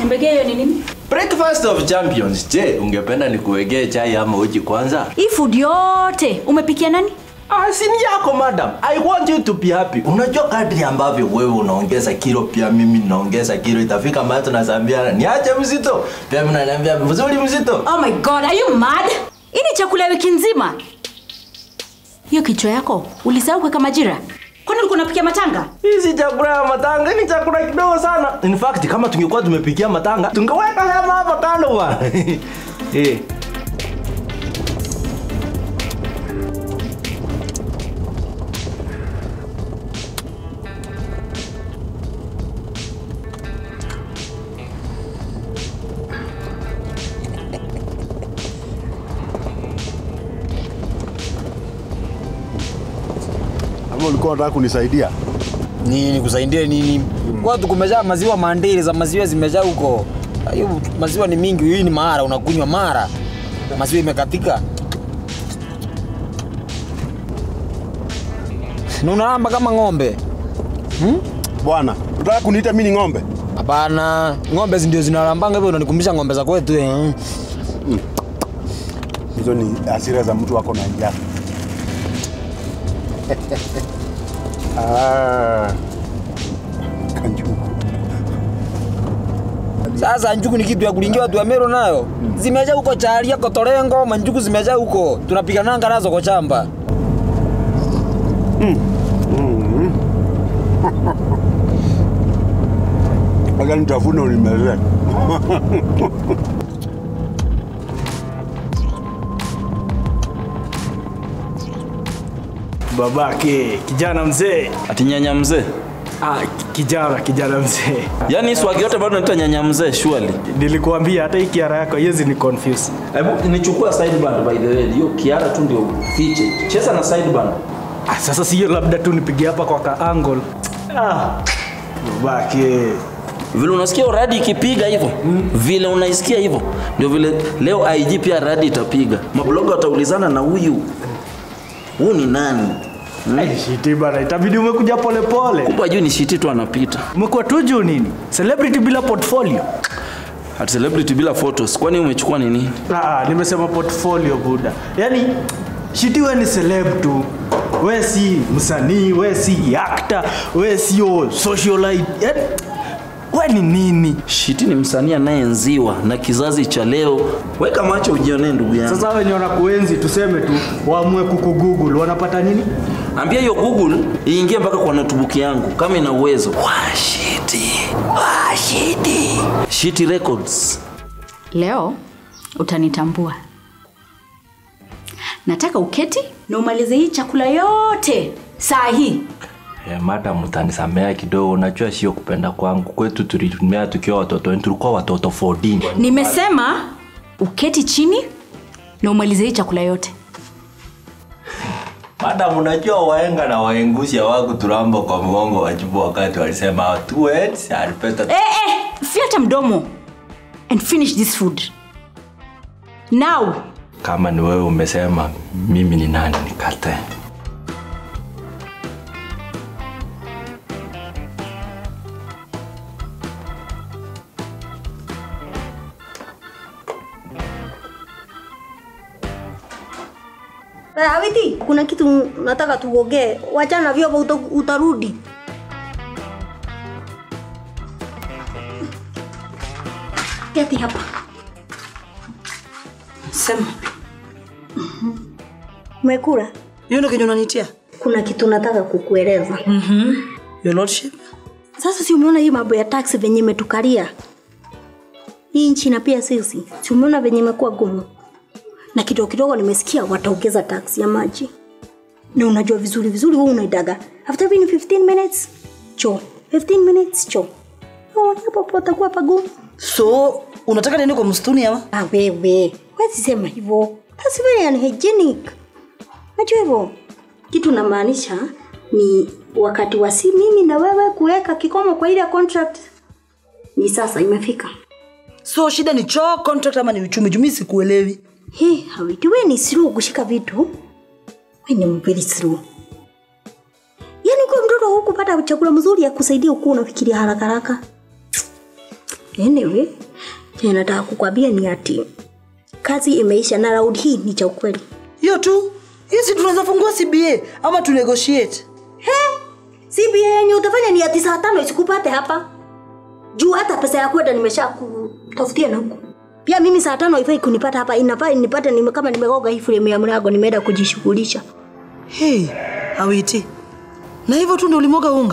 Mbegea hiyo ni nini? Breakfast of champions. Je, ungependa nikuwekee chai ama uji kwanza? Hii food yote umepikia nani? Ah, si ni yako madam. I want you to be happy. Unajua kadri ambavyo wewe unaongeza kilo pia mimi naongeza kilo itafika mahali tunasambiana niache mzito. Pia mimi naniambia mzuri mzito. Oh my god, are you mad? Hii ni chakula ya wiki nzima. Hiyo kichwa yako ulisahau kuweka majira? Kwani ulikuwa unapikia matanga? Hii si chakula ya matanga, hii ni chakula kidogo sana. In fact, kama tungekuwa tumepikia matanga, tungeweka hema hapa kando bwana. Eh. Ama ulikuwa unataka kunisaidia? nini kusaidia nini watu kumejaa maziwa mandili za maziwa zimejaa huko hiyo maziwa ni mingi hii ni mara unakunywa mara maziwa imekatika na unalamba kama ng'ombe Bwana, unataka kuniita mimi ni ng'ombe? hapana ng'ombe ndio zinalambanga hivyo unanikumbusha ng'ombe za kwetu eh. Hizo ni hasira za mtu wako na njaa. ah. Kanjuku. sasa njuku ni kitu ya kulingia watu wa Meru nayo zimejaa huko charia kotorengo manjuku zimejaa huko tunapigananga nazo kwa chamba Mpaka nitafuna unimezee. babake kijana mzee Ati nyanya mzee? ah, ki- kijana kijana mzee Yaani swagi yote bado naita nyanya mzee surely. nilikuambia hata hii kiara yako hizi ni confuse Hebu nichukua sideband by the way. Hiyo kiara tu ndio fiche. Cheza na sideband. ah, sasa sio labda tu nipige hapa kwa ka angle ah, babake Vile unasikia radi ikipiga hivyo, vile unaisikia hivyo, ndio vile leo IG pia radi itapiga. Mabloga wataulizana na huyu huyu ni nani? Ai, shiti bana itabidi umekuja polepole Kumbe ajui ni shiti tu anapita. umekuwa tu juu nini celebrity bila portfolio At celebrity bila photos. Kwani umechukua nini? ah, nimesema portfolio buda yaani shiti we ni celeb tu we si msanii we si actor we sio socialite yaani we ni nini Shiti ni msanii anayeenziwa na kizazi cha leo. Weka macho ujionee ndugu yangu. sasa wenye wanakuenzi tuseme tu waamue kukugoogle wanapata nini Ambia hiyo Google iingie mpaka kwa notebook yangu kama ina uwezo. Washiti. Washiti. Shiti Records. Leo utanitambua. Nataka uketi na umalize hii chakula yote saa hii. Eh, madam utanisamea kidogo, unajua sio kupenda kwangu. Kwetu tulitumia tukiwa watoto, tulikuwa watoto 14. Nimesema uketi chini na umalize hii chakula yote. Madam, unajua waenga na waengushi hawaku turamba kwa mgongo wa jibu wakati walisema two heads are better. Eh, eh, fiata mdomo and finish this food now. Kama ni wewe umesema, mimi ni nani nikatae? Awiti, kuna kitu nataka tuongee. Wachana na vyombo uta, utarudi. Keti hapa. Sema. Umekula? Hiyo ndio kenye unanitia? Kuna kitu nataka kukueleza. Your lordship? Sasa si umeona hii mambo ya taxi venye imetukalia hii nchi na pia sisi, si umeona venye imekuwa gumu, na kidogo kidogo nimesikia wataongeza taxi ya maji, na unajua vizuri vizuri wewe unaidaga after being 15 minutes cho 15 minutes cho Oh, hapo patakuwa pagumu. So, unataka niende kwa msituni ama? Ah, wewe wezi sema hivyo, that's very unhygienic. Unajua hivyo kitu namaanisha ni wakati wa si mimi na wewe kuweka kikomo kwa ile contract ni sasa imefika. So, shida ni choo contract ama ni uchumi? Jumi sikuelewi. He, hawiti we ni slow kushika vitu. We ni very slow. Yaani kwa mtoto hukupata chakula mzuri ya kusaidia ukuwa unafikiria haraka haraka. Anyway, chenye nataka kukwambia ni ati kazi imeisha na round hii ni cha ukweli. hiyo tu hiyo si tunaweza fungua cba ama tu negotiate He, CBA yenye utafanya ni ati saa tano isikupate hapa juu hata pesa ya kwenda nimesha kutafutia na huku pia mimi saa tano haifai kunipata hapa inafaa nipate nime, kama nimegoga hii frame ya mlango nimeenda kujishughulisha hey, awiti na hivyo tu ndio ulimoga unga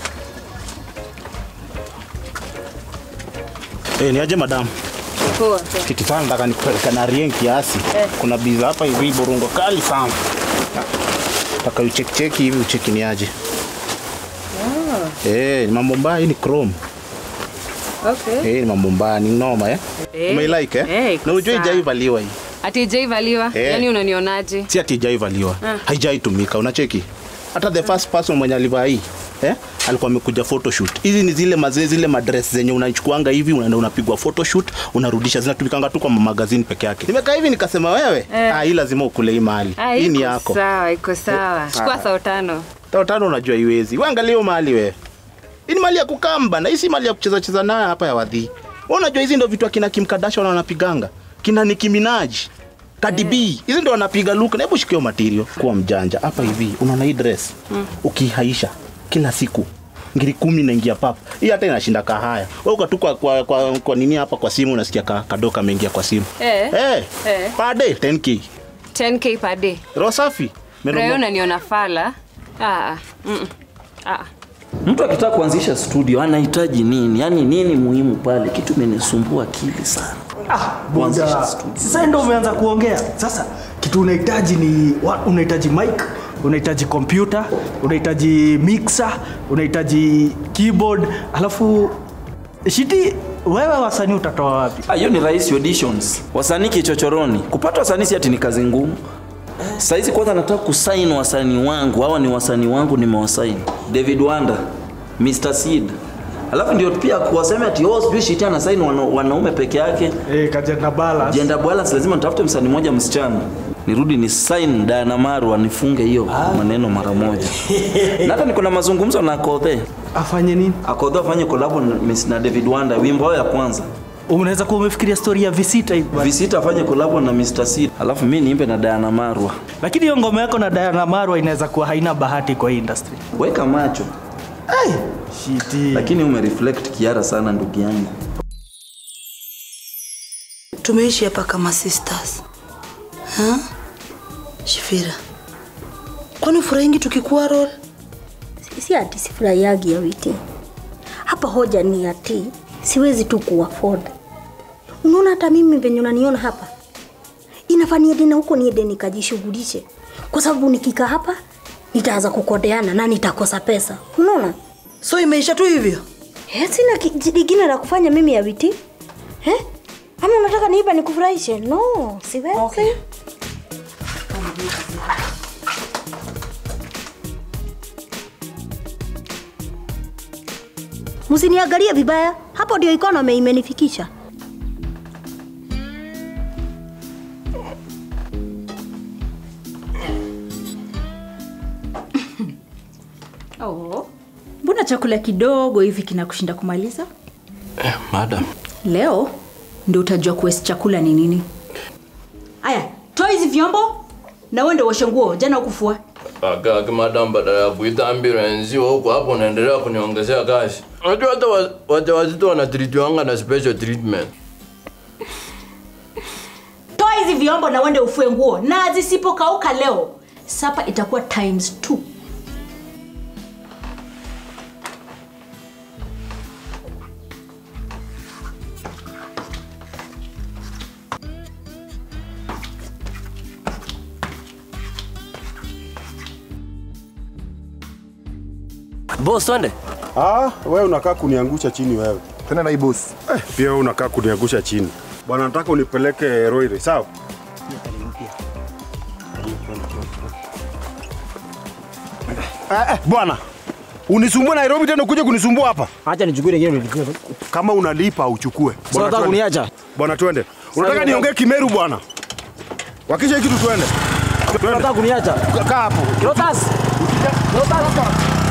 Eh, ni aje madam? Poa. Kitu sana nataka nikupeleka na rien kiasi. Kuna biza hapa hivi burungo kali sana. Nataka ucheck check hivi ucheki ni aje. Eh, ni mambo mbaya hii ni chrome. Okay. Eh, ni mambo mbaya ni noma eh. Eh, Umeilike eh? eh, iko Na unajua sawa. ijaivaliwa hii. Ati ijaivaliwa? Eh. Yaani unanionaje? Si ati ijaivaliwa. Haijaitumika unacheki. Hata the first person mwenye alivaa hii eh, alikuwa amekuja photoshoot. Hizi ni zile mazee zile madress zenye unachukuanga hivi unaenda unapigwa photoshoot unarudisha zinatumikanga tu kwa magazine peke yake. Nimekaa hivi nikasema wewe, Eh. ah, hii lazima ukule hii mali. Ah, Hii ni iko yako. Sawa, iko sawa. Chukua Ah. sao tano. Tao tano unajua iwezi. Wewe angalia hiyo mali wewe. Hii ni mali ya kukamba na hii si mali ya kucheza cheza nayo hapa ya wadhi. Wewe unajua hizi ndio vitu akina Kim Kardashian wanapiganga. Kina Nicki Minaj. Cardi B. Hizi ndio wanapiga look. Na hebu shikio material. Kuwa mjanja. Hapa hivi unaona hii dress. Ukihaisha kila siku ngiri kumi naingia pap hii hata inashinda kahaya wewe uko tu kwa, kwa, kwa, kwa nini hapa kwa simu unasikia ka, kadoka ameingia kwa simu Eh. eh Eh. per day 10k 10k per day. roho safi Meno- Rayo unaniona fala? Ah. ah. Mm. Ah. Mtu akitaka kuanzisha studio anahitaji nini? Yaani nini muhimu pale? Kitu imenisumbua akili sana. Kuanzisha Buda, studio. sasa ndo umeanza kuongea sasa kitu unahitaji ni wa- unahitaji mic unahitaji kompyuta unahitaji mixer unahitaji keyboard alafu shiti wewe wasanii utatoa wapi Ah, hiyo ni rahisi auditions. Wasanii kichochoroni. Kupata wasanii si ati ni kazi ngumu. Saizi kwanza nataka kusaini wasanii wangu. Hawa ni wasanii wangu nimewasaini. David Wanda, Mr. Seed. Alafu ndio pia kuwasema ati oh sijui shiti anasaini wana, wanaume peke yake. eh, kajenda balance Gender balance lazima nitafute msanii mmoja msichana. Nirudi ni sign Diana Marwa nifunge hiyo maneno mara moja. na hata niko na mazungumzo na Akodhe. afanye nini Akodhe afanye collab na Miss- na David Wanda wimbo wao ya kwanza. unaweza kuwa umefikiria story ya visita hivi bwana. Visita afanye collab na Mr. Seed. Alafu mimi niimbe na Diana Marwa. lakini hiyo ngoma yako na Diana Marwa inaweza kuwa haina bahati kwa hii industry Weka macho. shiti Lakini umereflect kiara sana ndugu yangu. tumeishi hapa kama sisters ha? shifira kwani ufurahingi tukikuwa rol Si- si ati sifurahiagi ya witi hapa hoja ni ati siwezi tu kuafford unaona hata mimi venye unaniona hapa inafaa niende na huko niende nikajishughulishe kwa sababu nikikaa hapa nitaanza kukodeana na nitakosa pesa unaona so imeisha tu hivyo Eh, sina ki- lingine la kufanya mimi ya witi eh? ama unataka niiba nikufurahishe no siwezi okay. msiniangalie vibaya hapo ndio economy imenifikisha Oh. Mbona chakula kidogo hivi kinakushinda kumaliza? Eh, madam. Leo ndio utajua kuwesi chakula ni nini. Aya, toa hizi vyombo na uende uoshe nguo. Jana ukufua. Kaka madam, badala ya kuita ambulance huko hapo unaendelea kuniongezea kazi. Unajua hata wa- wajawazito wanatritiwanga na special treatment. Toa hizi vyombo na uende ufue nguo, na zisipokauka leo sapa itakuwa times two. Boss, twende. Ah, wewe unakaa kuniangusha chini wewe. Tena na hii boss. Eh, pia wewe unakaa kuniangusha chini. Bwana nataka unipeleke Roire, sawa? Eh, eh, bwana. Unisumbue Nairobi tena ukuje kunisumbua hapa. Acha nichukue nyingine nilichukue. Kama unalipa uchukue. Sasa unataka twende. kuniacha? Bwana twende. Unataka niongee Kimeru bwana? Wakisha hiki tu twende. Twende. Unataka kuniacha? Kaa hapo. Kilotas. Kilotas.